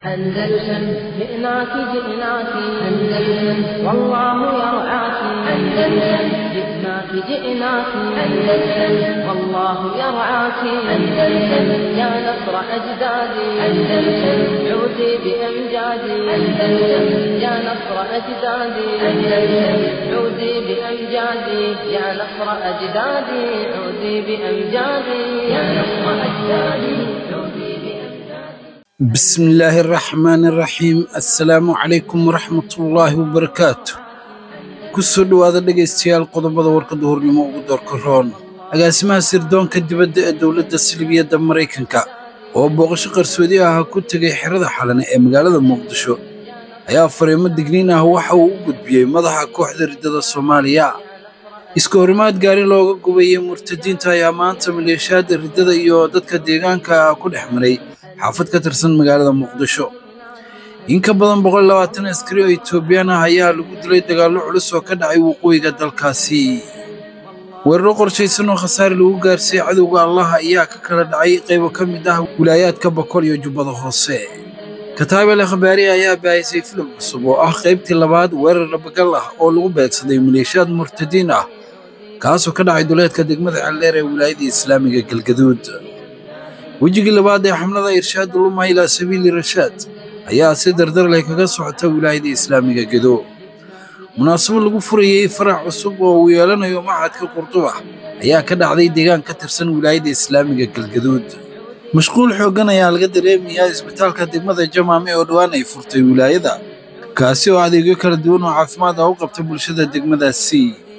أندلسن جئناك جئناك أندلسن والله يرعاك أندلسن جئناك جئناك أندلسن والله يرعاك أندلسن يا نصر أجدادي أندلسن عودي بأمجادي أندلسن يا نصر أجدادي أندلسن عودي بأمجادي يا نصر أجدادي عودي بأمجادي يا نصر أجدادي عودي بأمجادي بسم الله الرحمن الرحيم السلام عليكم ورحمة الله وبركاته kusoo dhowaada dhegaystayaal qodobada warka duhurnimo ugu doorka roon agaasimaha sirdoonka dibadda ee dowladda silibiyadda maraykanka oo booqasho qarsoodi ah ku tegay xerada xalane ee magaalada muqdisho ayaa fariimo digniin ah waxa uu u gudbiyey madaxa kooxda riddada soomaaliya iska horimaad gaari looga gubayey murtadiinta ayaa maanta maleeshiyaadda riddada iyo dadka deegaanka ku dhex maray xaafad ka tirsan magaalada muqdisho in ka badan boqol labaatan askari oo etoobiyaan ah ayaa lagu dilay dagaallo culus oo ka dhacay waqooyiga dalkaasi weeraro qorshaysan oo khasaare lagu gaarsiiyey cadowga allah ayaa ka kala dhacay qaybo ka mid ah wilaayaadka bokol iyo jubbada hoose kataabel khabaari ayaa baahisay filim cusub oo ah qaybtii labaad weerar dhabagal ah oo lagu beegsaday maleeshiyaad murtadiin ah kaasoo ka dhacay duleedka degmada calleer ee wilaayada islaamiga galgaduud wejigii labaad ee xamlada irshaad luma ilaa sabiili rashaad ayaa si dardar leh kaga socota wilaayada islaamiga gedo munaasabo lagu furayey farac cusub oo uu yeelanayo machadka qurduba ayaa ka dhacday deegaan ka tirsan wilaayada islaamiga galgaduud mashquul xooggan ayaa laga dareemayaa isbitaalka degmada jamaame oo dhowaan ay furtay wilaayada kaasi oo adeegyo kala duwan oo caafimaad ah u qabta bulshada degmadaasi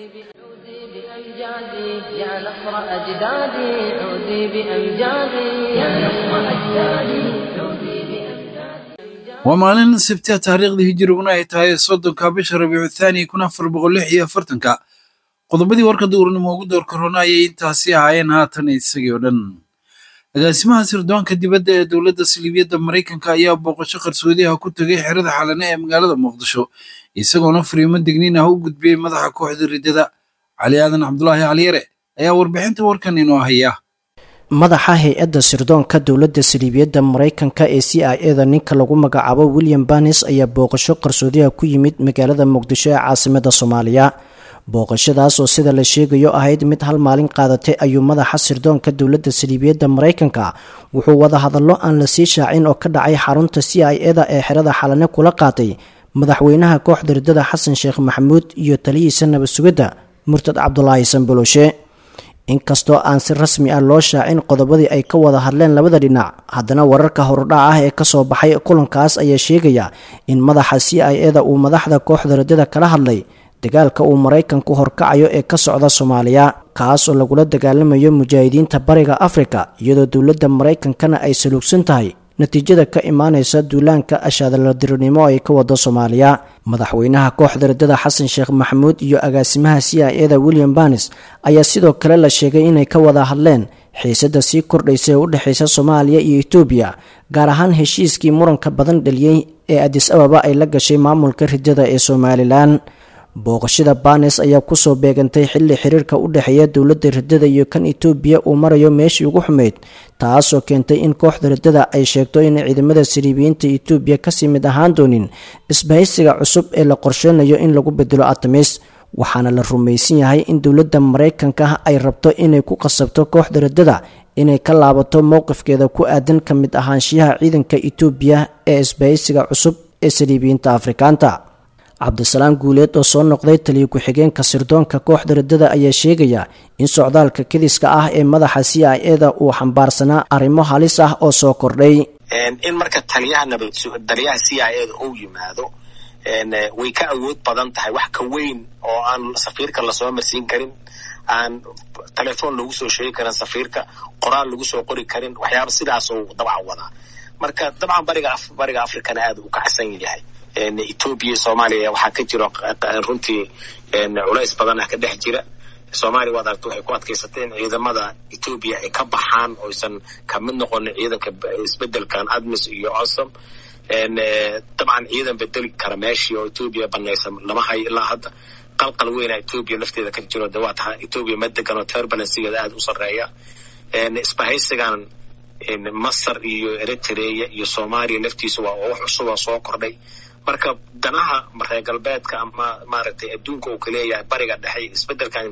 بأمجادي يا نصر أجدادي عودي بأمجادي يا نصر أجدادي عودي بأمجادي waa maalin sabtiha taariikhdii hijiriguna ay tahay soddonka bisha rabiicu thaani kun afar boqol lix iyo afartanka qodobadii warka duurnimo ugu doorka roona ayay intaasi ahaayeen haatan isagii oo dhan agaasimaha sirdoonka dibadda ee dowladda siliibiyadda maraykanka ayaa booqasho qarsoodi ah ku tegay xerada xalane ee magaalada muqdisho isagoona fariimo digniin ah u gudbiyey madaxa kooxda riddada cali aadan cabdulaahi caliyare ayaa warbixinta warkan inoo haya madaxa hay-adda sirdoonka dowladda saliibiyadda maraykanka ee c i eda ninka lagu magacaabo william banis ayaa booqasho qarsoodiha ku yimid magaalada muqdisho ee caasimada soomaaliya booqashadaas oo sida la sheegayo ahayd mid hal maalin qaadatay ayuu madaxa sirdoonka dowladda saliibiyadda maraykanka wuxuu wada hadallo aan la sii shaacin oo ka dhacay xarunta c i eda ee xerada xalane kula qaatay madaxweynaha kooxda riddada xasan sheekh maxamuud iyo taliyiisa nabad sugidda murtad cabdulaahi sanboloshe inkastoo aan si rasmi ah loo shaacin qodobadii ay ka wada hadleen labada dhinac haddana wararka horudhac ah ee kasoo baxay kulankaas ayaa sheegaya in madaxa c i eda uu madaxda kooxda riddada kala hadlay dagaalka uu maraykanku horkacayo ee ka socda soomaaliya kaas oo lagula dagaalamayo mujaahidiinta bariga afrika iyadoo dowladda maraykankana ay saluugsan tahay natiijada ka imaaneysa duulaanka ashaadaladirinimo ay ka wado soomaaliya madaxweynaha kooxda riddada xasan sheekh maxamuud iyo agaasimaha c i eda william banis ayaa sidoo kale la sheegay inay ka wada hadleen xiisada sii kordhaysa ee u dhexeysa soomaaliya iyo etoobiya gaar ahaan heshiiskii muranka badan dhaliyey ee adis ababa ay la gashay maamulka riddada ee somalilan booqashada banes ayaa kusoo beegantay xilli xiriirka u dhexeeya dowladda riddada iyo kan etoobiya uu marayo meeshii ugu xumeyd taasoo keentay in kooxda riddada ay sheegto in ciidamada siriibiyiinta etoobiya kasii mid ahaan doonin isbahaysiga cusub ee la qorsheynayo in lagu bedelo atamis waxaana la rumaysan yahay in dowladda maraykanka ay rabto inay ku qasabto kooxda riddada inay ka laabato mowqifkeeda ku aadan ka mid ahaanshiyaha ciidanka etoobiya ee isbahaysiga cusub ee siriibiyiinta afrikaanta cabdisalaam guuleed oo soo noqday taliya ku-xigeenka sirdoonka kooxda riddada ayaa sheegaya in socdaalka kediska ah ee madaxa c i eda uu xambaarsanaa arrimo halis ah oo soo kordhay in marka taliyaha nabad taliyaha c i eda uu yimaado way ka awood badan tahay wax ka weyn oo aan safiirka lasoo marsiin karin aan telefoon lagu soo sheegi karin safiirka qoraal lagu soo qori karin waxyaaba sidaasuu dabcan wadaa marka dabcan bariga bariga africana aada u kacsan yahay etoobiya soomaaliya waxaa ka jiro runtii culays badan ah ka dhex jira soomaaliya waad aragta waxay ku adkaysatay in ciidamada etoobiya ay ka baxaan oysan ka mid noqonin ciidanka isbedelkan admis iyo osom dabcan ciidan bedeli kara meeshii oo etoobiya banaysa lama hayo ilaa hadda qalqal weyna etoobiya lafteeda ka jiro de waa taha etoobiya ma degan oo turbulensigeeda aada u sarreeya isbahaysigan masar iyo eritrea iyo soomaaliya laftiisa waa wax cusuba soo kordhay marka danaha reer galbeedka ama maaragtay adduunka uu kaleeyahay bariga dhexe isbedelkan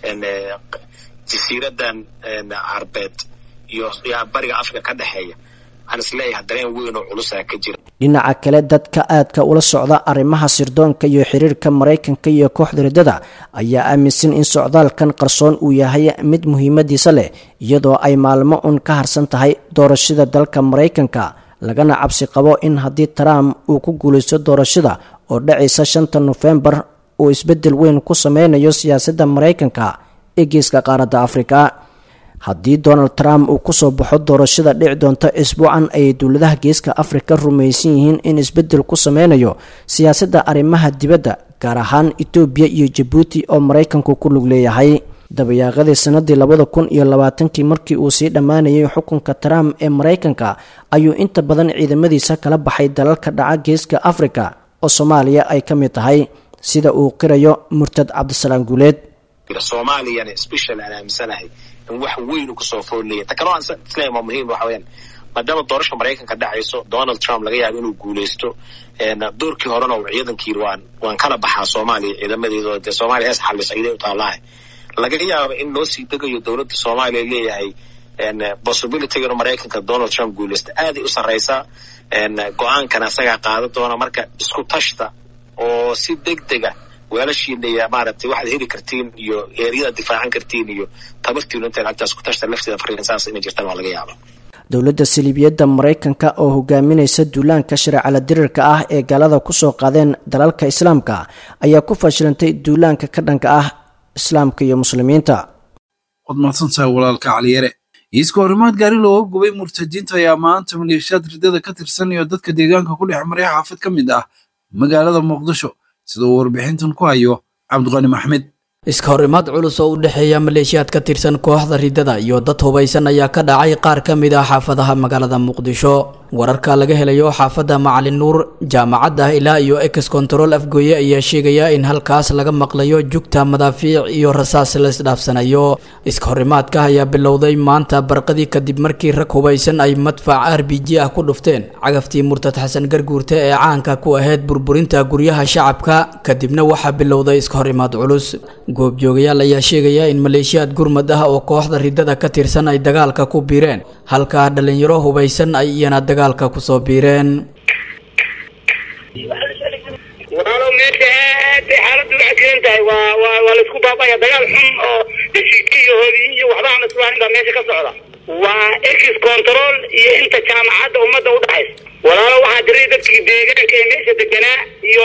jasiiradan carbeed iyo bariga africa ka dhexeeya waxaan isleeyahay dareen weyn oo culusaa ka jira dhinaca kale dadka aadka ula socda arrimaha sirdoonka iyo xiriirka maraykanka iyo kooxda riddada ayaa aaminsan in socdaalkan qarsoon uu yahay mid muhiimadiisa leh iyadoo ay maalmo un ka harsan tahay doorashada dalka maraykanka lagana cabsi qabo in haddii trump uu ku guulaysto doorashada oo dhacaysa shanta nofembar uu isbeddel weyn ku sameynayo siyaasadda maraykanka ee geeska qaaradda afrika haddii donald trump uu kusoo baxo doorashada dhici doonta isbuucan ayay dowladaha geeska afrika rumaysan yihiin in isbeddel ku sameynayo siyaasadda arrimaha dibadda gaar ahaan etoobiya iyo jabuuti oo maraykanku ku lug leeyahay dabayaaqadii sanadii labada kun iyo labaatankii markii uu sii dhammaanayay xukunka trump ee maraykanka ayuu inta badan ciidamadiisa kala baxay dalalka dhaca geeska afrika oo soomaaliya ay ka mid tahay sida uu qirayo murtad cabdisalaam guuleed soomaaliyana special aan aaminsanahay in wax weyn kasoo foolnaya ta kaloo aan isleeyahay waa muhiim waxa weeyaan maadaama doorasha maraykanka dhacayso donald trump laga yaabo inuu guulaysto doorkii horena uu ciidankii waan waan kala baxaa soomaaliya ciidamadeedo dee soomaaliya hees xalis ciiday u taallaahay laga yaaba in loo sii degayo dowladda soomaaliya leeyahay possibilityga inuu maraykanka donald trump guulaysto aaday u sarreysaa go-aankan asagaa qaadan doona marka isku tashta oo si deg dega weelashiina iyo maaragtay waxaad heli kartiin iyo eeryadaad difaacan kartiin iyo tabartiinu intaad agtaas ku tashta lafteeda fariin saas inay jirtaan waa laga yaaba dowladda saliibiyadda maraykanka oo hogaaminaysa duulaanka shareecala dirirka ah ee gaalada kusoo qaadeen dalalka islaamka ayaa ku fashilantay duulaanka ka dhanka ah islaamka iyo muslimiinta waad mahadsantahay walaalka caliyare iiska horimaad gaari looga gubay murtadiinta ayaa maanta maleeshiyaad riddada ka tirsan iyo dadka deegaanka ku dhex maray xaafad ka mid ah magaalada muqdisho sida uu warbixintan ku hayo cabdiqani maxmed iska horimaad culus oo u dhexeeya maleeshiyaad ka tirsan kooxda riddada iyo dad hubaysan ayaa ka dhacay qaar ka mid ah xaafadaha magaalada muqdisho wararka laga helayo xaafadda macalin nuur jaamacadda ilaa iyo ex control afgooye ayaa sheegaya in halkaas laga maqlayo jugta madaafiic iyo rasaas la isdhaafsanayo iska horimaadka ayaa bilowday maanta barqadii kadib markii rag hubaysan ay madfac r b g ah ku dhufteen cagaftii murtad xasan garguurte ee caanka ku ahayd burburinta guryaha shacabka kadibna waxaa bilowday iska horimaad culus goobjoogayaal ayaa sheegaya in maleeshiyaad gurmad ah oo kooxda riddada ka tirsan ay dagaalka ku biireen halka dhalinyaro hubaysan ay iyana dagaalka kusoo biireen walaalow meesha aad bay xaaladdu u xasilan tahay waa waa waa laisku baabaya dagaal xun oo heshiikiyahoodii iyo waxba aan islaahin baa meesha ka socda waa ex control iyo inta jaamacadda ummadda u dhaxaysa walaalo waxaa jiray dadkii deegaanka ee meesha deganaa iyo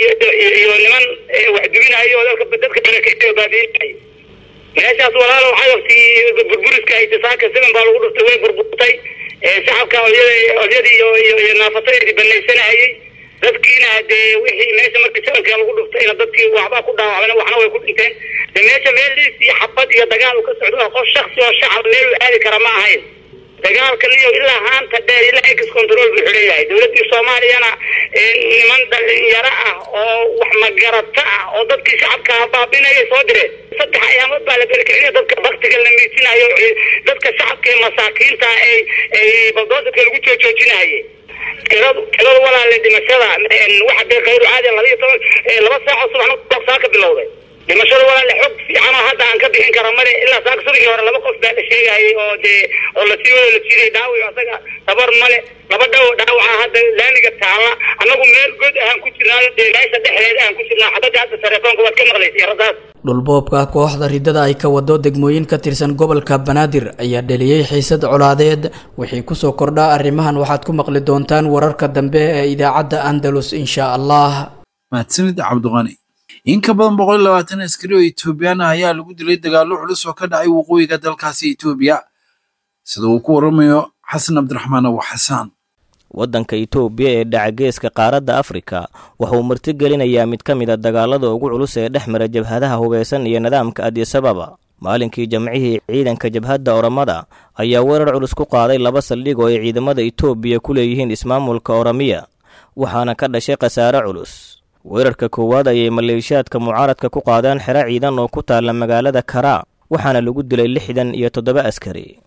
iyo niman wax duminayo oo dadka dadka barakeeyo baabiinay meeshaas walaalo cagabtii burburiska itisaaka seven baa lagu dhuftay way burburtay shacabka olyada olyadii iyo iyo iyo naafatadii banaysanayay dadkiina dee wixii meesha markii sevenka lagu dhuftayna dadkii waxbaa ku dhaawacmeen waxna way ku dhinteen de meesha meel liis iyo xabad iyo dagaal uu ka socdo qof shaksi oo shacab meel uu aadi kara ma ahayn dagaalkan iyo ilaa haanta dheer ilaa ex control buu xuleeyahay dowladdii soomaaliyana niman dhalinyaro ah oo wax magarata ah oo dadkii shacabka baabinaya soo direen saddex ayaamood baa la berkicinayo dadka baktiga la miisinayo dadka shacabka ee masaakiinta ay ay baldoosarka lagu joojoojinaye tiradu tirada walaale dhimashada waxa dee khayru caadi laba iyo toban laba saaco subaxna saa ka bilowday dhimashada walaale xog fiican oo hadda aan ka bixin kara male ilaa saaka subaxii hore laba qof baa la sheegayay oo dee oo lasii wada la jiiday dhaawic asaga tabar male laba dhaw dhaawaca hadda laamiga taala annagu meel god ahaan ku jirnaayo dee meesha dhexdeeda aan ku jirnaa xabadda hadda telefoonka waad ka maqlaysa iyo rasaas dhulboobka kooxda riddada ay ka wado degmooyin ka tirsan gobolka banaadir ayaa dheliyey xiisad colaadeed wixii kusoo kordhaa arrimahan waxaad ku maqli doontaan wararka dambe ee idaacadda andalus insha allah mahadsanid cabdiqani in ka badan boqol iyo labaatan askari oo etoobiyaan ah ayaa lagu dilay dagaallo culus oo ka dhacay waqooyiga dalkaasi etoobiya sida uu ku waramayo xasan cabdiraxmaan abu xasaan waddanka itoobiya ee dhaca geeska qaaradda afrika wuxuu martigelinayaa mid ka mid a dagaalada ugu culus ee dhex mara jabhadaha hubeysan iyo nidaamka adisababa maalinkii jamcihii ciidanka jabhadda oromada ayaa weerar culus ku qaaday laba saldhig oo ay ciidamada itoobiya ku leeyihiin ismaamulka oromiya waxaana ka dhashay khasaare culus weerarka koowaad ayay maleeshiyaadka mucaaradka ku qaadeen xero ciidan oo ku taalla magaalada karaa waxaana lagu dilay lixdan iyo toddoba askari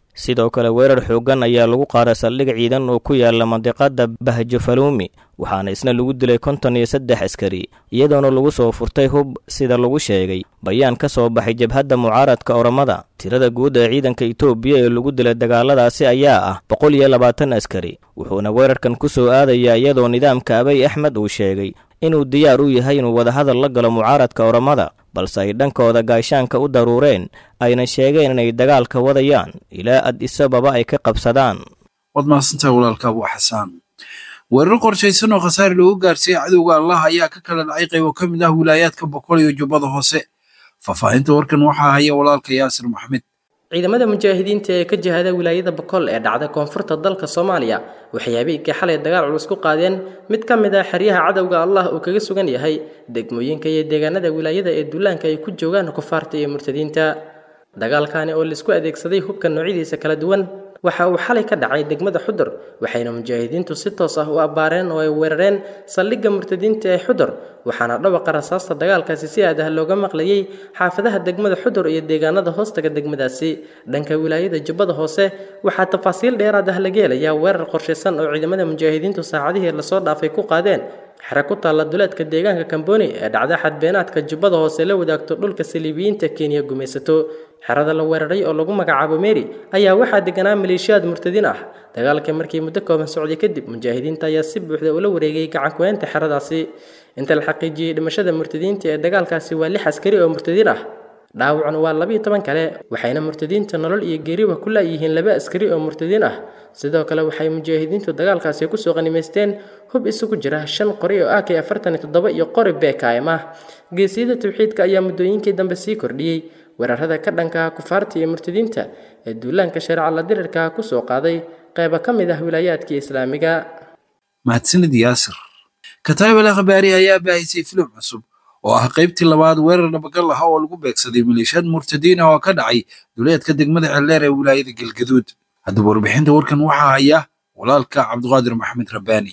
sidoo kale weerar xooggan ayaa lagu qaaday saldhig ciidan oo ku yaala mandiqada bahjo faluumi waxaana isna lagu dilay konton iyo saddex askari iyadoona lagu soo furtay hub sida lagu sheegay bayaan ka soo baxay jabhadda mucaaradka oramada tirada guud ee ciidanka itoobiya ee lagu dilay dagaaladaasi ayaa ah boqol iyo labaatan askari wuxuuna weerarkan ku soo aadayaa iyadoo nidaamka abay axmed uu sheegay inuu diyaar u yahay inuu wadahadal la galo mucaaradka oramada balse ay dhankooda gaashaanka u daruureen ayna sheegeen inay dagaalka wadayaan ilaa ad isababa ay ka qabsadaan waad mahadsantahay walaalka abu xasaan weerar qorshaysan oo khasaare loogu gaarsiiyey cadowga allah ayaa ka kala dhacay qaybo ka mid ah wilaayaadka boqol iyo jubbada hoose faahfaahinta warkan waxaa haya walaalka yaasir maxmed ciidamada mujaahidiinta ee ka jihada wilaayada boqol ee dhacda koonfurta dalka soomaaliya waxay habeenkii xalay dagaal culus ku qaadeen mid ka mid ah xeryaha cadowga allah uu kaga sugan yahay degmooyinka iyo deegaanada wilaayada ee duulaanka ay ku joogaan kufaarta iyo murtadiinta dagaalkani oo laisku adeegsaday hubka noocyadiisa kala duwan waxa uu xalay ka dhacay degmada xudur waxayna mujaahidiintu si toos ah u abbaareen oo ay weerareen saldhigga murtadiinta ee xudur waxaana dhawaqa rasaasta dagaalkaasi si aad ah looga maqlayay xaafadaha degmada xudur iyo deegaanada hoostaga degmadaasi dhanka wilaayada jubbada hoose waxaa tafaasiil dheeraad ah laga helayaa weerar qorshaysan oo ciidamada mujaahidiintu saacadihii lasoo dhaafay ku qaadeen xere ku taalla duleedka deegaanka kamboni ee dhacda xadbeenaadka jubbada hoose la wadaagto dhulka saliibiyiinta kenya gumaysato xerada la weeraray oo lagu magacaabo meri ayaa waxaa deganaa maleeshiyaad murtadiin ah dagaalka markii muddo kooban socday kadib mujaahidiinta ayaa si buuxda ula wareegay gacankuweynta xeradaasi inta la xaqiijiyey dhimashada murtadiinta ee dagaalkaasi waa lix askari oo murtadiin ah dhaawacna waa labiyo toban kale waxayna murtadiinta nolol iyo geeriba ku laayihiin laba askari oo murtadiin ah sidoo kale waxay mujaahidiintu dagaalkaasi kusoo qanimaysteen hub isugu jira shan qori oo ak afartan iyo toddoba iyo qori bkm ah geesiyada tawxiidka ayaa muddooyinkii dambe sii kordhiyey weerarada ka dhanka kufaarta iyo murtadiinta ee duulaanka shareeca la dirirka kusoo qaaday qayba ka mid ah wilaayaadkii islaamiga mahadsanid yaasir kataab al akhbaari ayaa baahisay filim cusub oo ah qaybtii labaad weerar dhabagal ah oo lagu beegsaday maleeshiyaad murtadiin ah oo ka dhacay duleedka degmada celleer ee wilaayada galgaduud haddaba warbixinta warkan waxaa haya walaalka cabdiqaadir maxamed rabbaani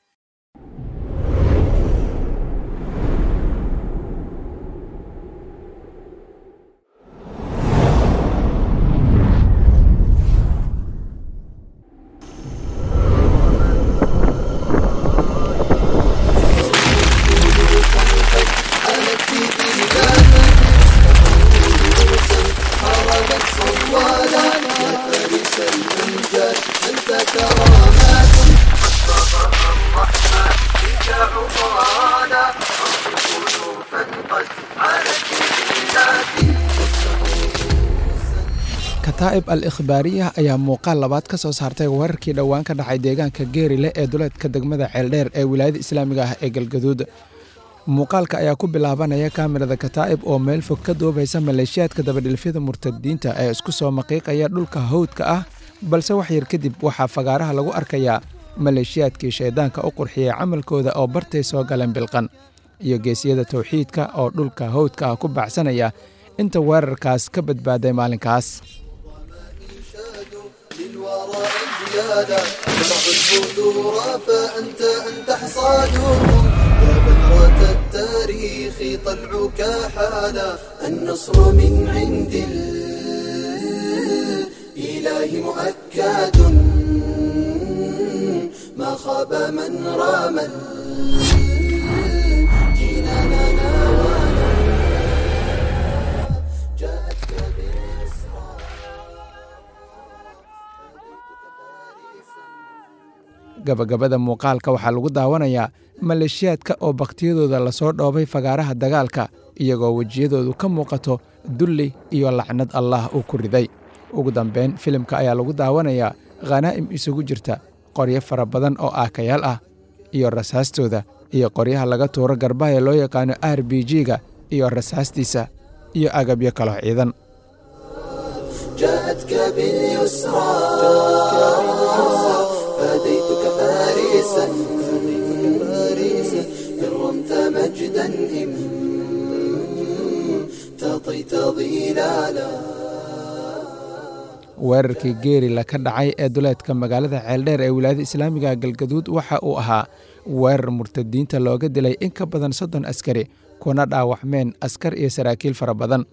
kataa'ib al ikhbaariyah ayaa muuqaal labaad ka soo saartay weerarkii dhowaan ka dhacay deegaanka geerile ee duleedka degmada ceeldheer ee wilaayada islaamiga ah ee galgaduud muuqaalka ayaa ku bilaabanaya kaamirada kataa'ib oo meel fog ka duubaysa maleeshiyaadka dabadhilfyada murtadiinta ee isku soo maqiiqaya dhulka hawdka ah balse wax yar kadib waxaa fagaaraha lagu arkayaa maleeshiyaadkii shayddaanka u qurxiyey camalkooda oo bartay soo galeen bilqan iyo geesiyada tawxiidka oo dhulka hawdka ah ku baxsanaya inta weerarkaas ka badbaaday maalinkaas للورى انجيادا زرع البذور فأنت أنت حصاد يا بذرة التاريخ طلعك حالا النصر من عند الإله مؤكد ما خاب من رام جينانا ناوانا جاءتك بالإسراء gabagabada muuqaalka waxaa lagu daawanayaa maleeshiyaadka oo bakhtiyadooda lasoo dhoobay fagaaraha dagaalka iyagoo wejiyadoodu ka muuqato dulli iyo lacnad allah uu ku riday ugu dambayn filimka ayaa lagu daawanayaa khanaa'im isugu jirta qoryo fara badan oo aakayaal ah iyo rasaastooda iyo qoryaha laga tuuro garbaha ee loo yaqaano r b g-ga iyo rasaastiisa iyo agabyo kaloo ciidan جاءتك باليسرى فديتك فارسا إن رمت مجدا إم تطيت ظلالا weerarkii geerila ka dhacay ee duleedka magaalada ceeldheer ee wilaayada islaamiga galgaduud waxa uu ahaa weerar murtadiinta looga dilay in ka badan soddon askari kuna dhaawacmeen askar iyo saraakiil fara badan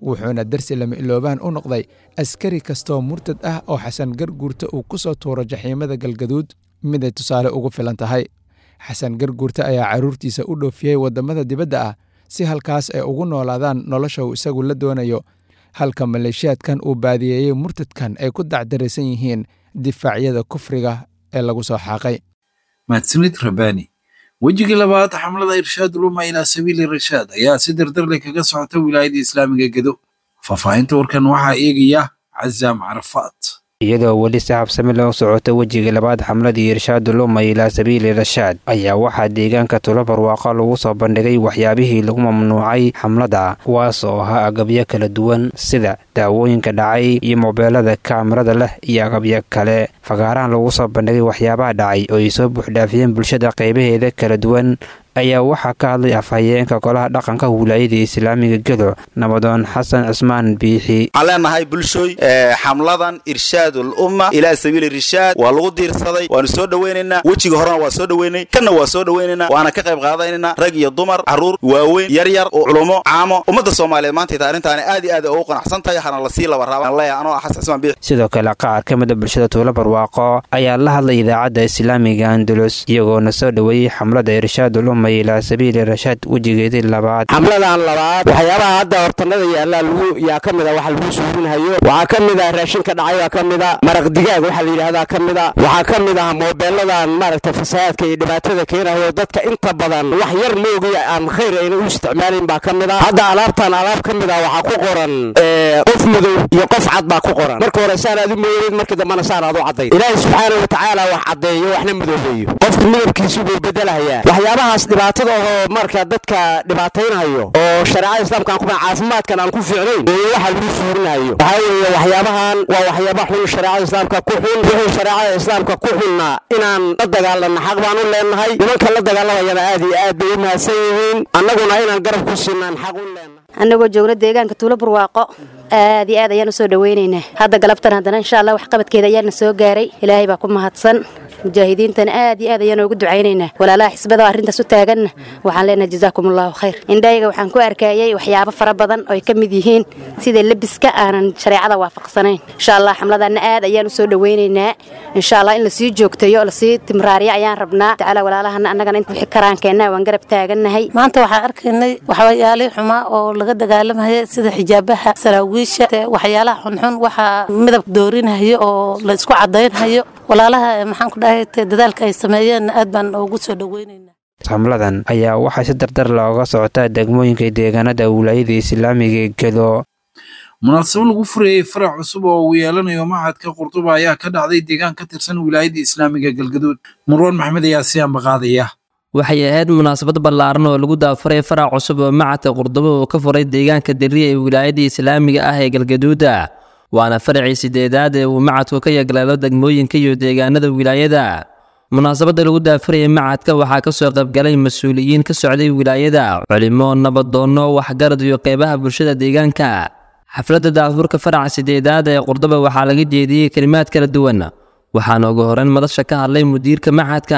wuxuuna darsi lama iloobaan u noqday askari kastoo murtad ah oo xasan garguurta uu ku soo tuuro jaxiimada galgaduud miday tusaale ugu filan tahay xasan garguurta ayaa carruurtiisa u dhoofiyey waddamada dibadda ah si halkaas ay ugu noolaadaan nolosha uu isagu la doonayo halka maleeshiyaadkan uu baadiyeeyey murtadkan ay ku dacdaraysan yihiin difaacyada kufriga ee lagu soo xaaqay mahadsanid rabani wejigii labaad xamlada irshaad uluma ilaa sabiili rashaad ayaa si dardarle kaga socota wilaayada islaamiga gedo faahfaahinta warkan waxaa eegaya cazaam carafaat iyadoo weli si habsami loo socoto wejiga labaad xamladii irshaad uluma ilaa sabiili rashaad ayaa waxaa deegaanka tulo barwaaqo lagu soo bandhigay waxyaabihii lagu mamnuucay xamlada kuwaas oo ahaa agabyo kala duwan sida daawooyinka dhacay iyo moobeelada kaamirada leh iyo agabyo kale fagaarahan lagu soo bandhigay waxyaabaha dhacay oo ay soo buuxdhaafiyeen bulshada qaybaheeda kala duwan ayaa waxaa ka hadlay afhayeenka golaha dhaqanka wilaayada islaamiga gedo nabadoon xasan cismaan biixi waxaan leenahay bulshooy xamladan irshaadul umma ilaa sabiili irshaad waa lagu diirsaday waanu soo dhowaynaynaa wejiga horena waa soo dhoweynay kanna waa soo dhowaynaynaa waana ka qayb qaadanaynaa rag iyo dumar carruur waaweyn yar yar oo culumo caamo ummadda soomaaliyeed maantayta arrintaani aad iyo aad ugu qanacsan tahay hana lasii laba raaba anoo xasan cismaan biixi sidoo kale qaar ka mida bulshada tuulo barwaaqo ayaa la hadlay idaacadda islaamiga andalus iyagoona soo dhoweeyey xamlada irshaadul umma ilaa sabiili rashaad wejigeedii labaad xamladan labaad waxyaabaha hadda hortanada yaallaa lagu yaa ka mida waxa lagu suurinhayo waxaa ka mid ah raashinka dhacay baa ka mida maraq digaag waxaa la yidhahdaa ka mida waxaa ka mid ah moobeeladan maaragtay fasahaadka iyo dhibaatada keenayo dadka inta badan wax yar moogiya aan khayr ayna u isticmaalin baa ka mid ah hadda alaabtan alaab ka mid ah waxaa ku qoran qof madow iyo qof cad baa ku qoran marka hore saan aad u mooyeed markii dambana saan aad u cadday ilaahi subxaana wa tacaala wax caddeeyo waxna madoobeeyo qofka midabkiisu buu bedelahayaa waxyaabahaas dhibaatada oo marka dadka dhibaataynayo oo shareecada islaamka aan ku caafimaadkan aan ku fiicnayn ee waxa lagu suurinayo waxaa weeye waxyaabahan waa waxyaaba xun shareecada islaamka ku xun wixii shareecada islaamka ku xunna inaan la dagaalanno xaq baan u leenahay nimanka la dagaalamayana aad iyo aad bay u mahadsan yihiin annaguna inaan garab ku siinaan xaq u leenahay annagoo joogna deegaanka tuulo barwaaqo aad iyo aad ayaan u soo dhowaynaynaa hadda galabtan haddana insha allah waxqabadkeeda ayaana soo gaaray ilaahay baa ku mahadsan mujaahidiintana aad iyo aad ayaan ugu ducaynaynaa walaalaha xisbada arrintaas u taaganna waxaan leenahay jazaakum allahu khayr indhayaga waxaan ku arkayay waxyaabo fara badan oo ay ka mid yihiin sida lebiska aanan shareecada waafaqsanayn insha allah xamladanna aad ayaan u soo dhowaynaynaa insha allah in lasii joogteeyo oo lasii timraariyo ayaan rabnaa tacaala walaalahana annagana inta wixii karaankeenna waan garab taagannahay maanta waxaan arkaynay waxyaalihi xumaa oo laga dagaalamaya sida xijaabaha saraawiisha waxyaalaha xunxun waxaa midab doorinhayo oo la isku cadaynhayo walaalaha maxaan ku dhahay dadaalka ay sameeyeen aad baan ugu soo dhoweynayna xamladan ayaa waxaa si dardar looga socotaa degmooyinka deegaanada wilaayada islaamiga ee gedo munaasabo lagu furayey farac cusub oo uu yeelanayo maxadka qurduba ayaa ka dhacday deegaan ka tirsan wilaayada islaamiga galgaduud marwaan maxmed ayaa si ambaqaadaya waxay ahayd munaasabad ballaaran oo lagu daafuray farac cusub oo macadka qurdubo uu ka furay deegaanka dariya ee wilaayada islaamiga ah ee galgaduuda waana faracii sideedaad ee uu macadku ka yagleelo degmooyinka iyo deegaanada wilaayada munaasabadda lagu daafurayay macadka waxaa ka soo qaybgalay mas-uuliyiin ka socday wilaayada culimo nabadoonno waxgarad iyo qeybaha bulshada deegaanka xafladda daafurka faraca sideedaad ee qurduba waxaa laga jeediyey kelimaad kala duwan waxaana ugu horeyn madasha ka hadlay mudiirka macadka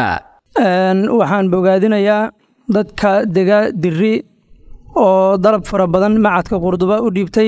waxaan bogaadinayaa dadka dega diri oo dalab fara badan macadka qurduba u dhiibtay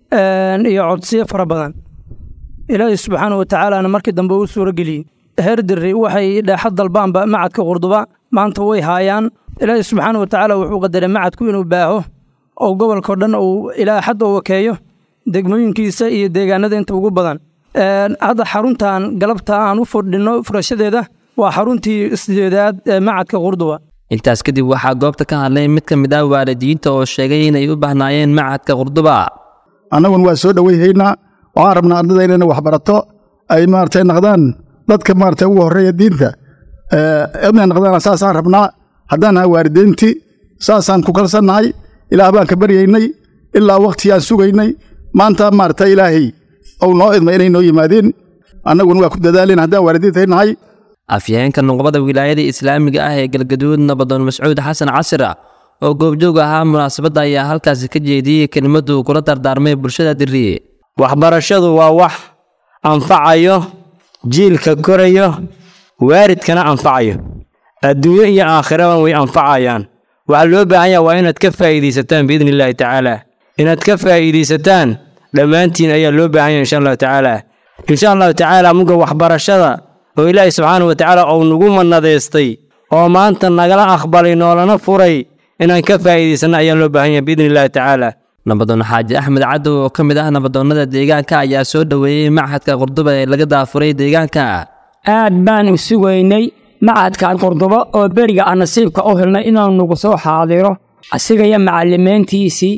iyo codsiyo fara badan ilaahi subxaana wa tacaalana markii dambe uu suuro geliyey heer diri waxay dheexad dalbaanba macadka qurduba maanta way haayaan ilaahi subxaana wa tacaala wuxuu qadaray macadku inuu baaho oo gobolkao dhan uu ilaa xad oo wakeeyo degmooyinkiisa iyo deegaanada inta ugu badan hadda xaruntan galabta aan u fordhinno furashadeeda waa xaruntii sideedaad ee macadka qurduba intaas kadib waxaa goobta ka hadlay mid ka mid ah waalidiinta oo sheegay inay u bahnaayeen macadka qurduba annaguna waa soo dhoweyhaynaa waxaan rabnaa ardada inayna waxbarato ay maaragtay naqdaan dadka maaragtay ugu horreeya diinta inay naqdaan saasaan rabnaa haddaan nahay waalidiintii saasaan ku kalsannahay ilaah baan ka baryaynay ilaa wakhtigaan sugaynay maanta maaragtay ilaahay ou noo idmay inay noo yimaadeen annaguna waa ku dadaaleen haddaan waalidiintay nahay afyaheenka nuqbada wilaayada islaamiga ah ee galgaduud nabadoon mascuud xasan casira oo goobjoog ahaa munaasabadda ayaa halkaasi ka jeediyey kelimaddu kula dardaarmay bulshada diriye waxbarashadu waa wax anfacayo jiilka korayo waaridkana anfacayo adduunyo iyo aakhiraba way anfacayaan waxaa loo baahan yaha waa inaad ka faa'iidaysataan biidni illaahi tacaala inaad ka faa'iidaysataan dhammaantiin ayaa loo baahan yahay insha allahu tacaala insha allahu tacaala muga waxbarashada oo ilaahay subxaanahu watacaala uu nagu manadaystay oo maanta nagala aqbalay noolana furay inaan ka faa'iidaysanno ayaa loo baahan yahay biidni illahi tacaala nabadoon xaaji axmed cadow oo ka mid ah nabadoonnada deegaanka ayaa soo dhoweeyey machadka qurduba ee laga daafuray deegaanka aad baan u sugaynay macadkan qurdubo oo beriga aan nasiibka u helnay inuu nagu soo xaadiro asiga iyo macallimiintiisii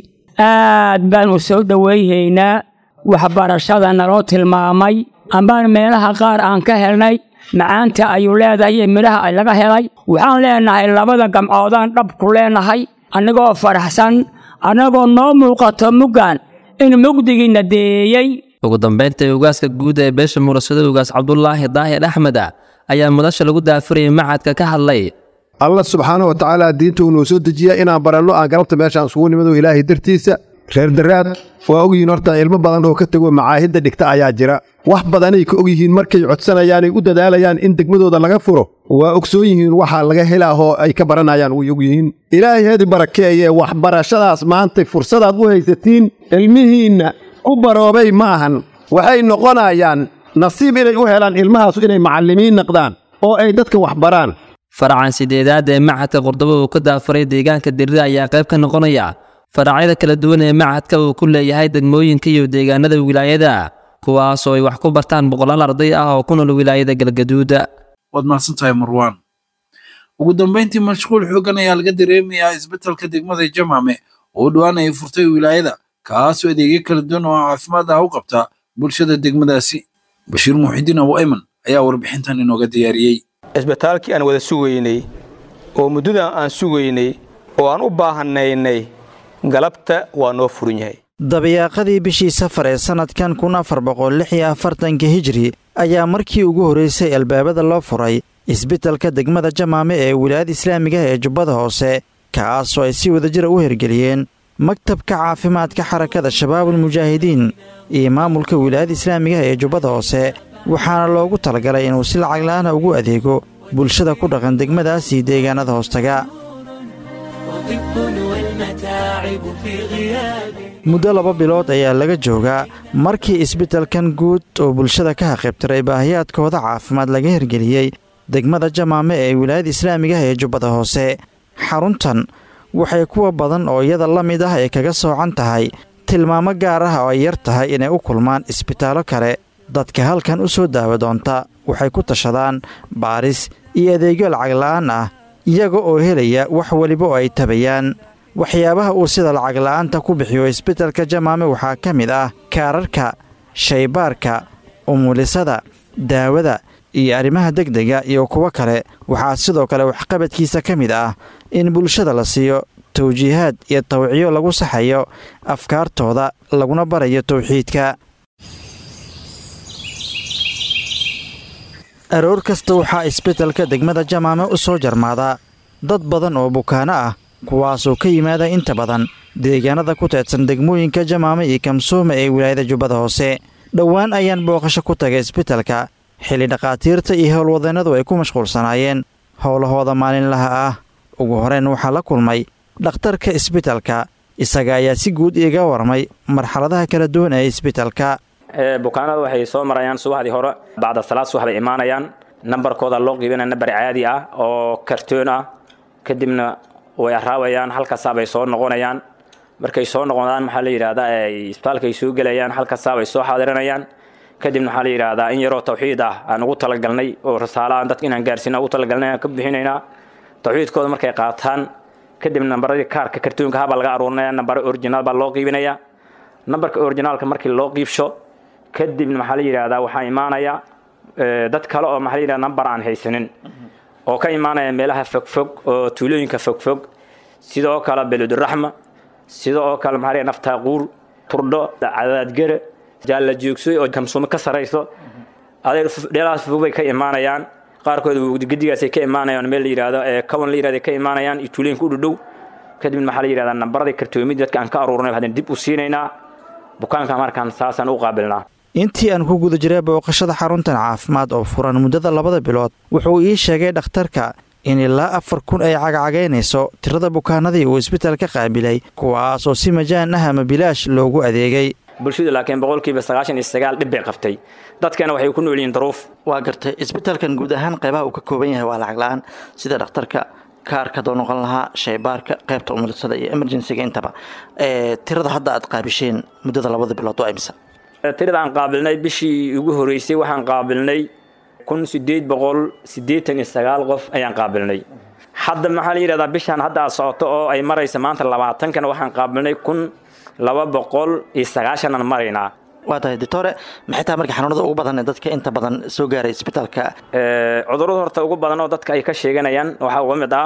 aad baan u soo dhoweyhaynaa waxbarashada naloo tilmaamay ambaan meelaha qaar aan ka helnay macaanta ayuu leedahay iyo midhaha ay laga helay waxaan leenahay labada gamcoodaan dhabku leenahay annagoo faraxsan annagoo noo muuqato muggan in mugdigiina deeyey ugu dambaynta ugaaska guud ee beesha murasada ugaas cabdulaahi daahir axmed ayaa mudasha lagu daafurayay macadka ka hadlay allah subxaana wa tacaala diinta uu noo soo dejiya inaan baranno aan galabta meeshaan isugu nimado ilaahay dartiisa reer daraad waa ogyihiin horta ilmo badan oo ka tego macaahidda dhigta ayaa jira wax badanay ka ogyihiin markay codsanayaanay u dadaalayaan in degmadooda laga furo waa ogsoon yihiin waxaa laga helaahoo ay ka baranayaan way ogyihiin ilaahay hedi barakeeye waxbarashadaas maantay fursadaad u haysatiin ilmihiinna ku baroobay ma ahan waxay noqonayaan nasiib inay u helaan ilmahaasu inay macallimiin naqdaan oo ay dadka wax baraan faracan sideedaad ee machadka qurdubo uu ka daafuray deegaanka dirida ayaa qayb ka noqonaya faracyada kala duwan ee machadka uu ku leeyahay degmooyinka iyo deegaanada wilaayada kuwaasoo ay wax ku bartaan boqolaal arday ah oo ku nool wilaayada galgaduud waad mahadsantahay marwaan ugu dambayntii mashquul xooggan ayaa laga dareemayaa isbeddelka degmada jamaame oo dhowaan ay furtay wilaayada kaasoo adeegyo kala duwan oo caafimaad ah u qabta bulshada degmadaasi bashiir muuxidiin abu ayman ayaa warbixintan inooga diyaariyey isbitaalkii aan wada sugaynay oo muddadan aan sugaynay oo aan u baahanaynay galabta waa noo furan yahay dabayaaqadii bishii safar ee sannadkan kun afar boqol lix iyo afartanka hijri ayaa markii ugu horraysay albaabada loo furay isbeddelka degmada jamaame ee wilaayada islaamiga ee jubbada hoose kaasoo ay si wadajira u hirgeliyeen maktabka caafimaadka xarakada shabaabul mujaahidiin iyo maamulka wilaayada islaamiga ee jubbada hoose waxaana loogu talagalay inuu si lacag la'aana ugu adeego bulshada ku dhaqan degmadaas iyo deegaanada hoostaga muddo laba bilood ayaa laga joogaa markii isbeddelkan guud oo bulshada ka haqibtiray baahiyaadkooda caafimaad laga hirgeliyey degmada jamaame ee wilaayada islaamiga ee jubbada hoose xaruntan waxay kuwa badan oo iyada la mid ah ay kaga soocan tahay tilmaamo gaar ah oo ay yar tahay inay u kulmaan isbitaallo kale dadka halkan u soo daawa doonta waxay ku tashadaan baaris iyo adeegyo lacag la'aan ah iyaga oo helaya wax weliba oo ay tabayaan waxyaabaha uu sida lacag la'aanta ku bixiyo isbeddelka jamaame waxaa ka mid ah kaararka shaybaarka umulisada daawada iyo arrimaha degdega iyo kuwo kale waxaa sidoo kale waxqabadkiisa ka mid ah in bulshada la siiyo tawjiihaad iyo tawciyo lagu saxayo afkaartooda laguna barayo tawxiidka aroor kasta waxaa isbeddelka degmada jamaame u soo jarmaadaa dad badan oo bukaano ah kuwaasoo ka yimaada inta badan deegaanada ku teedsan degmooyinka jamaame iyo kamsuuma ee wilaayada jubbada hoose dhowaan ayaan booqasho ku tagay isbeddelka xilli dhakhaatiirta iyo howlwadeennadu ay ku mashquulsanaayeen howlahooda maalinlaha ah ugu horeyn waxaa la kulmay dhakhtarka isbeddelka isaga ayaa si guud iiga warmay marxaladaha kala duwan ee isbeddelka bukaanada waxay soo marayaan subaxdii hore bacda salaad subax bay imaanayaan nambarkooda loo qiibinaya nambar caadi ah oo kartoon ah kadibna way araabayaan halkaasaa bay soo noqonayaan markay soo noqonaan maxaa la yidhahdaa isbitaalkay soo gelayaan halkaasaa bay soo xaadiranayaan kadibna waxaa la yidhahdaa in yaroo tawxiid ah aan ugu talagalnay oo rasaalahan dadka inaan gaarsiina ugu talagalnay aan ka bixinaynaa tawxiidkooda markay qaataan kadib nambaradii kaarka kartoonka habaa laga aruurinaya nambaro originaal baa loo qiibinaya nambarka originaalka markii loo qiibsho kadibna maxaa la yidhahdaa waxaa imaanaya dad kale oo maxaa la yidhahdaa nambar aan haysanin oo ka imaanaya meelaha fogfog oo tuulooyinka fogfog sidoo kale beluduraxma sida oo kale maxaa la yidhahdaa naftaaquur turdho cadaadgere jaalla joogsoy oo kamsuumo ka sarayso adeer dheelahaas fog bay ka imaanayaan qaarkood gedigaasay ka imaanayaan meel la yidhahdo ee kawan la yidhahdo ka imaanayaan iyo tuulooyinka u dhudhow kadibna maxaa la yidhahdaa nambaradii kartoomidii dadka aan ka aruurnay haddana dib u siinaynaa bukaanka markaan saasaan u qaabilnaa intii aan ku guda jiray booqashada xaruntan caafimaad oo furan muddada labada bilood wuxuu ii sheegay dhakhtarka in ilaa afar kun ay cagcagaynayso tirada bukaanadii uu isbitaalka qaabilay kuwaas oo si majaan ah ama bilaash loogu adeegay bulshadu laakiin boqolkiiba sagaashan iyo sagaal dhib bay qabtay dadkana waxay ku nool yihiin daruuf waa gartay isbitaalkan guud ahaan qaybaha uu ka kooban yahay waa lacag la-aan sida dhakhtarka kaarka doo noqon lahaa shaybaarka qaybta umulisada iyo emergencyga intaba tirada hadda aad qaabisheen muddada labada bilood waa imisa tirada aan qaabilnay bishii ugu horeysay waxaan qaabilnay kun sideed boqol siddeetan iyo sagaal qof ayaan qaabilnay hadda maxaa la yidhahdaa bishaan hadda aad socoto oo ay maraysa maanta labaatankana waxaan qaabilnay kun laba boqol iyo sagaashanaan maraynaa waa tahay doctore maxay tahay marka xanuunada ugu badan ee dadka inta badan soo gaaray isbitaalka cudurrada horta ugu badan oo dadka ay ka sheeganayaan waxaa uga mid ah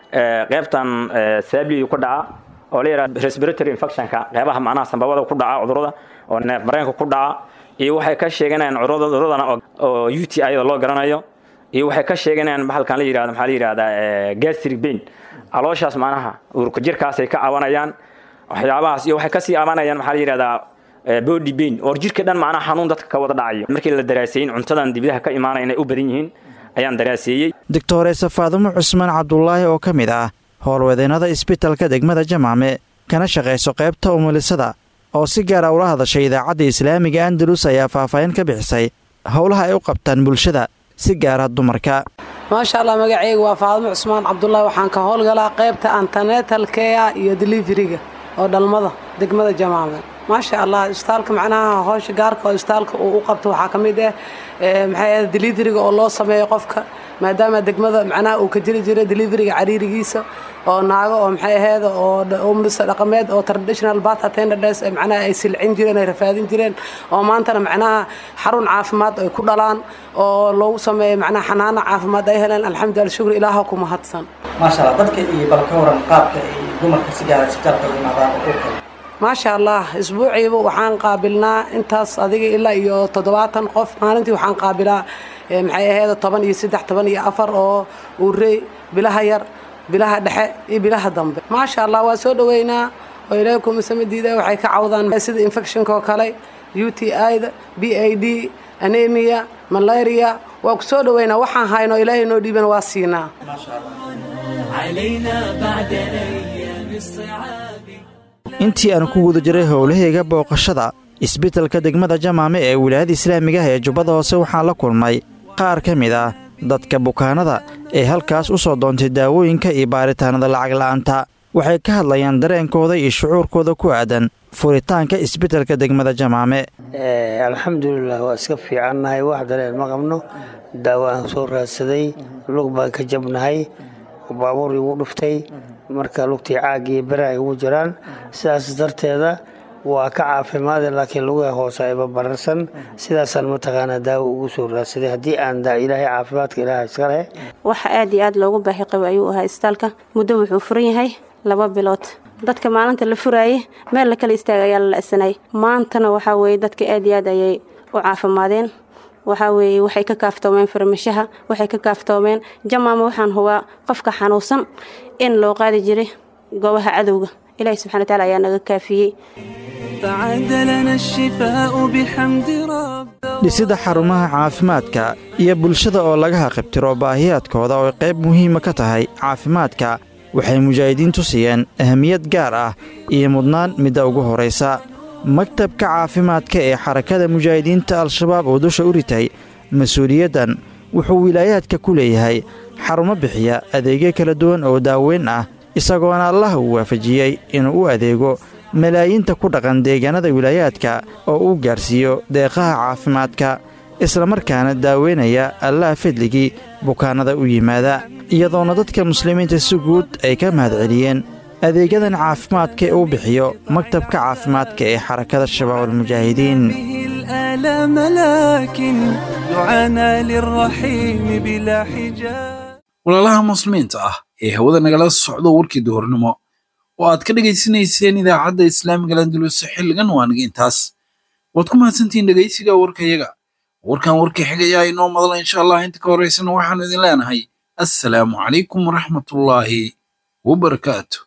qaybtan saabliyu ku dhaca oo la yidhaha respiratory infectionka qeybaha macnaha sambabada ku dhaca cudurada oo neef mareenka ku dhaca iyo waxay ka sheeganayaan cuduradana oo u t iyada loo garanayo iyo waxay ka sheeganayaan bahalkan la yidhahdo maxaa la yidhahdaa gastric pain calooshaas macnaha urka jirkaasay ka cabanayaan waxyaabahaas iyo waxay kasii cabanayaan maxaa la yidhahdaa body pain oo jirka dhan macnaha xanuun dadka ka wada dhacayo markii la daraaseeyin cuntadan dibadaha ka imaanaya inay u badan yihiin ayaan daraaseeyey doctoresa faadumo cusmaan cabdulaahi oo ka mid ah howlwadeennada isbitaalka degmada jamaame kana shaqayso qaybta umulisada oo si gaara ula hadashay idaacadda islaamiga andalus ayaa faahfaahin ka bixisay howlaha ay u qabtaan bulshada si gaara dumarka maasha allah magacayga waa faadimo cusmaan cabdulaahi waxaan ka howlgalaa qaybta antanetalkea iyo deliveriga oo dhalmada degmada jamaame maasha allah isbitaalka macnaha howsha gaarka oo isbitaalka uu u qabto waxaa ka mid ah maxay ahayd deliveriga oo loo sameeyo qofka maadaama degmada macnaha uu ka jiri jiray deliveriga cariirigiisa oo naago oo maxay ahayd oo umlisa dhaqameed oo traditional bath attendants macnaha ay silcin jireen ay rafaadin jireen oo maantana macnaha xarun caafimaad ay ku dhalaan oo loogu sameeyo macnaha xanaano caafimaad ay heleen alxamdulillah shukri ilaaha ku mahadsan maasha allah dadka iyo bal ka waran qaabka ay dumarka si gaara isbitaalka ugu imaadaan uurka maasha allah isbuuciiba waxaan qaabilnaa intaas adiga ilaa iyo toddobaatan qof maalintii waxaan qaabilaa maxay ahayd toban iyo saddex toban iyo afar oo uurey bilaha yar bilaha dhexe iyo bilaha dambe maasha allah waa soo dhoweynaa oo ilaahay kumasamadiida waxay ka cawdaan sida infectionka oo kale u t ida b a d anemia malaria waa ku soo dhoweynaa waxaan hayno ilaahay noo dhiiban waa siinaa intii aan ku guda jiray howlahayga booqashada isbitaalka degmada jamaame ee wilaayada islaamiga ah ee jubbada hoose waxaan la kulmay qaar ka mid ah dadka bukaanada ee halkaas u soo doontay daawooyinka iyo baaritaanada lacag la'aanta waxay ka hadlayaan dareenkooda iyo shucuurkooda ku aadan furitaanka isbitaalka degmada jamaame alxamdulilah waa iska fiicannahay wax dareen ma qabno daawo aan soo raadsaday lug baan ka jabnahay baabuur igu dhuftay marka lugtii caag iyo bera ay ugu jiraan sidaas darteeda waa ka caafimaada laakiin lugaha hoose ayba bararsan sidaasaan mataqaanaa daawo ugu soo raadsaday haddii aan ilaahay caafimaadka ilaaha iska leh waxa aad iyo aad loogu baahi qabo ayuu ahaa isbitaalka muddo wuxuu furan yahay laba bilood dadka maalinta la furaayay meel la kala istaaga ayaa la la'sanay maantana waxaa weeye dadka aad iyo aad ayay u caafimaadeen waxaa weeye waxay ka kaaftoomeen farmashaha waxay ka kaaftoomeen jamaama waxaan hubaa qofka xanuunsan in loo qaadi jiray goobaha cadowga ilaahi subxana wataala ayaa naga kaafiyey dhisida xarumaha caafimaadka iyo bulshada oo laga haqibtiro baahiyaadkooda oo qayb muhiima ka tahay caafimaadka waxay mujaahidiintu siiyeen ahamiyad gaar ah iyo mudnaan midda ugu horaysa maktabka caafimaadka ee xarakada mujaahidiinta al-shabaab oo dusha u ritay mas-uuliyaddan wuxuu wilaayaadka ku leeyahay xarumo bixiya adeegyo kala duwan oo daaweyn ah isagoona allah uu waafajiyey inuu u adeego malaayiinta ku dhaqan deegaanada wilaayaadka oo uu gaarsiiyo deeqaha caafimaadka islamarkaana daaweynaya allaha fadligii bukaannada u yimaada iyadoona dadka muslimiinta si guud ay ka mahadceliyeen adeegyadan caafimaadka ee uu bixiyo maktabka caafimaadka ee xarakada shabaab almujaahidiin walaalaha muslimiinta ah ee hawada nagala socdo warkii duhurnimo oo aad ka dhegaysanayseen idaacadda islaamiga landulus xilligan waaniga intaas waad ku mahadsantihiin dhegaysiga warkayaga warkan warkii xigayaa inoo madala insha allah inta ka horaysana waxaanu idin leenahay assalaamu calaykum waraxmatullaahi wabarakaatu